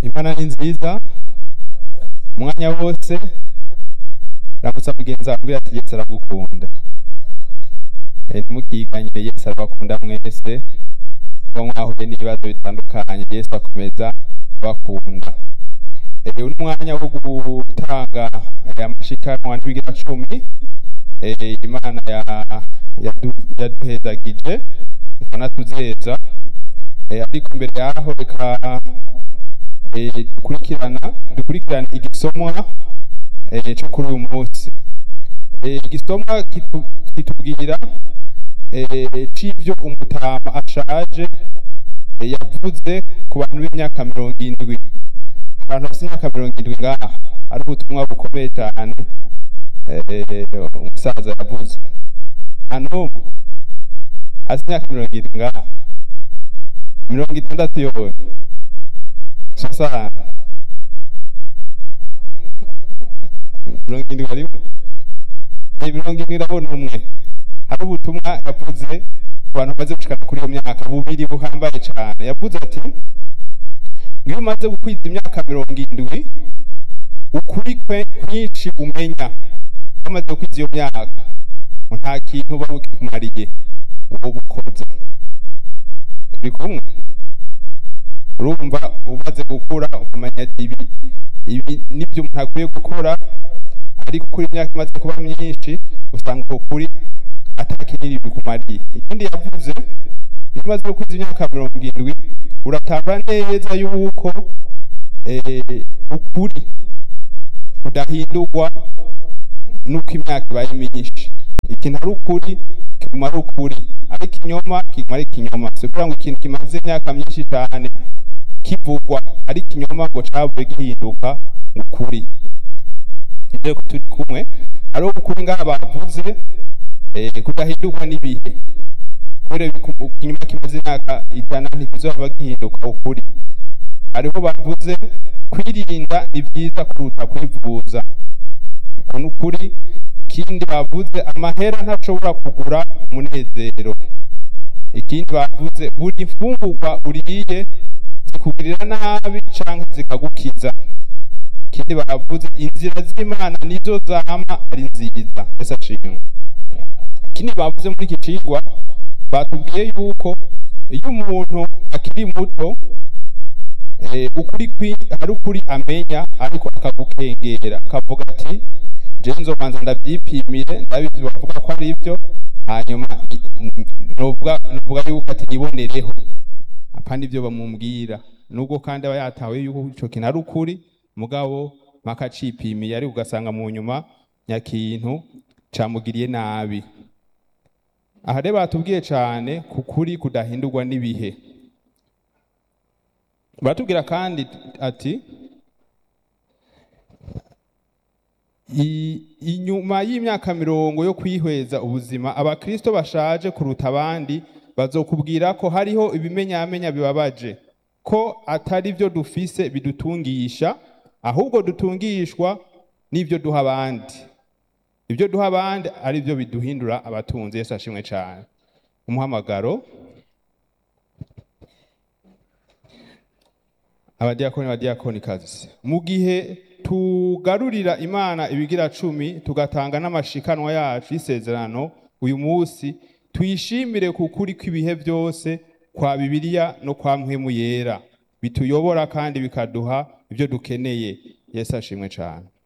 imana ni nziza umwanya wose ramutsa mugenzi wawe ambwira ati yesu aragukunda Eh, ntimukiganyire yesu arabakunda mwese kuba mwahuye n'ibibazo bitandukanye yesu akomeza kubakunda Eh, uyu ni umwanya wo gutanga eh, amashikanwa n'ibigira cumi Eh, imana ya- yadu- yaduhezagije ikanatuzeza Eh, ariko imbere yaho reka eh, dukurikirana dukurikirane igisomwa eh, cyo kuri uyu munsi Eh, igisomwa kitu- kitubwira eh, c'ivyo umutama ashaje eh, yavuze ku bantu b'imyaka mirongo indwi abantu bafite imyaka mirongo indwi ngaha ari ubutumwa bukomeye cyane eh, umusaza yavuze nta n'umwe azi imyaka mirongo indwi ngaha mirongo itandatu yowe sasa mirongo indwi ari Eh, mirongo indwi irabona umwe hari ubutumwa yavuze ku bantu bamaze gushikana kuri iyo myaka bubiri buhambaye cyane yavuze ati iyo umaze gukwiza imyaka mirongo indwi ukuri kwe kwinshi umenya wamaze gukwiza iyo myaka ngo nta kintu uba bukikumariye uwo bukoza turi kumwe urumva umaze gukura ukamenya ati ibi ibi nibyo umuntu akwiye gukora ariko kuri imyaka imaze kuba myinshi usanga uko kuri atakinini bikumariye ikindi yavuze iyo umaze gukwiza imyaka mirongo indwi uratamba neza yuko eh, ukuri kudahindurwa nuko imyaka ibaye myinshi ikintu ari ukuri kiguma ari ukuri ariko ikinyoma kiguma ari ikinyoma si ukuvuga ngo ikintu kimaze imyaka myinshi cyane kivugwa ari ikinyoma ngo cavuye gihinduka ukuri nizeye ko turi kumwe hariho ukuri ngaha bavuze eh, kudahindurwa n'ibihe kubera ibiku- ikinyoma kimaze imyaka ijana ntikizoba gihinduka ukuri hariho bavuze kwirinda ni byiza kuruta kwivuza uko ni ukuri ikindi bavuze amahera ntashobora kugura umunezero ikindi bavuze buri mfungurwa uriye zikugirira nabi canke zikagukiza ikindi bavuze inzira z'imana nizo zama ari nziza ese ashimwe ikindi bavuze muri iki cigwa batubwiye yuko iyo umuntu akiri muto eh, ukuri kwi hari ukuri amenya ariko akagukengera akavuga ati je nzobanza ndavyipimire ndabizi bavuga ko ari byo hanyuma i- novuga novuga yuko ati nibonereho apana ibyo bamubwira nubwo kandi aba yatawe yuko ico kintu ari ukuri mugabo mpaka acipimiye ariko ugasanga mu nyuma nyakintu camugiriye nabi aha rero batubwiye cyane ku kuri kudahindurwa n'ibihe baratubwira kandi ati "I- inyuma y'imyaka mirongo yo kwihweza ubuzima abakristo bashaje kuruta abandi bazokubwira ko hariho ibimenyamenya bibabaje ko atari byo dufise bidutungisha ahubwo dutungishwa n'ibyo duha abandi ibyo duha abandi ari byo biduhindura abatunzi yesu ashimwe cyane umuhamagaro abadiyakoni abadiyakoni kazi mu gihe tugarurira imana ibigira cumi tugatanga n'amashikanwa yacu y'isezerano uyu munsi tuyishimire ku kuri kw'ibihe byose kwa bibiliya no kwa mpwemu yera bituyobora kandi bikaduha ibyo dukeneye yesu ashimwe cyane